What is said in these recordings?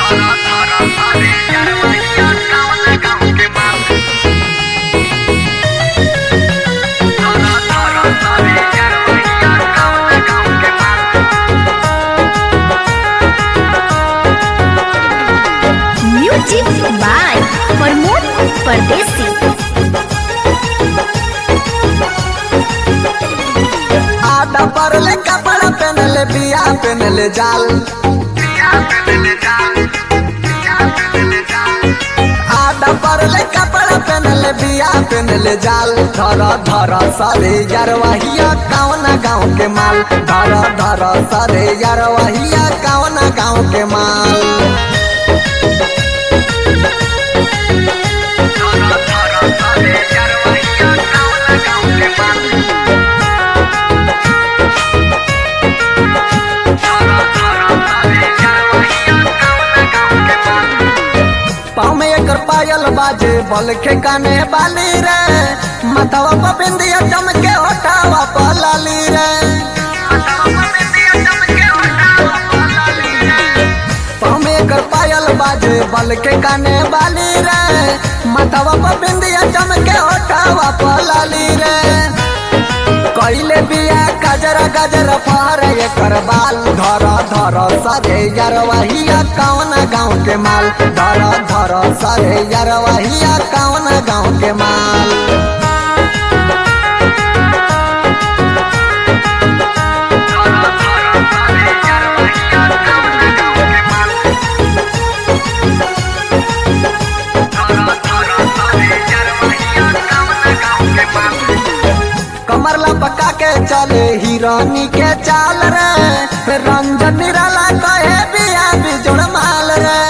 music by Pramod परदेसी आधा परले कपड़ा पहनले बिया पहनले जाल आधा परले कपड़ा पहनले बिया पहनले जाल धर धर सरे यारवाहिया कौना गाँव के माल धर धर सरे यारवाहिया कौना गाँव के माल पाँव में एकर पायल बाजे बल के काने बाली रे माथवा पर बिंदिया चमके ओठावा पर लाली रे पाँव में एकर पायल बाजे बल के काने बाली रे माथवा पर बिंदिया चमके ओठावा पर लाली रे कैले बिया गजरा गजरा पार एकर बाल धर धर सरे यरवाहिया कौन गाँव के माल धर धर सरे यरवाहिया कौन गाँव के माल कमर लपका के चले हिरानी के चाल रे रंजन निराला कहे बिया बिजोड़ माल रे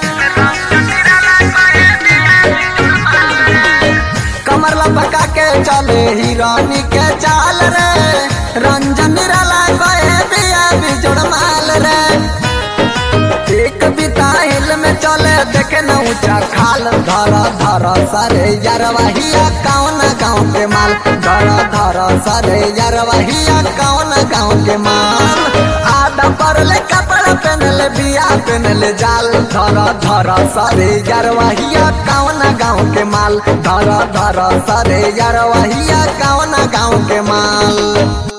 कमर लपका के चले हिरानी के चाल रे रंजन निराला कहे बिया बिजोड़ माल रे एक बिता हिल में चले देखे न ऊंचा खाल धर धर सरे यरवाहिया कौन गाँव के माल धर धर सरे यरवाहिया कौन गाँव के माल आधा परले कपड़ा पहनले बिया पहनले जाल धर धर सरे यरवाहिया कौन गाँव के माल धर धर सरे यरवाहिया कौन गाँव के माल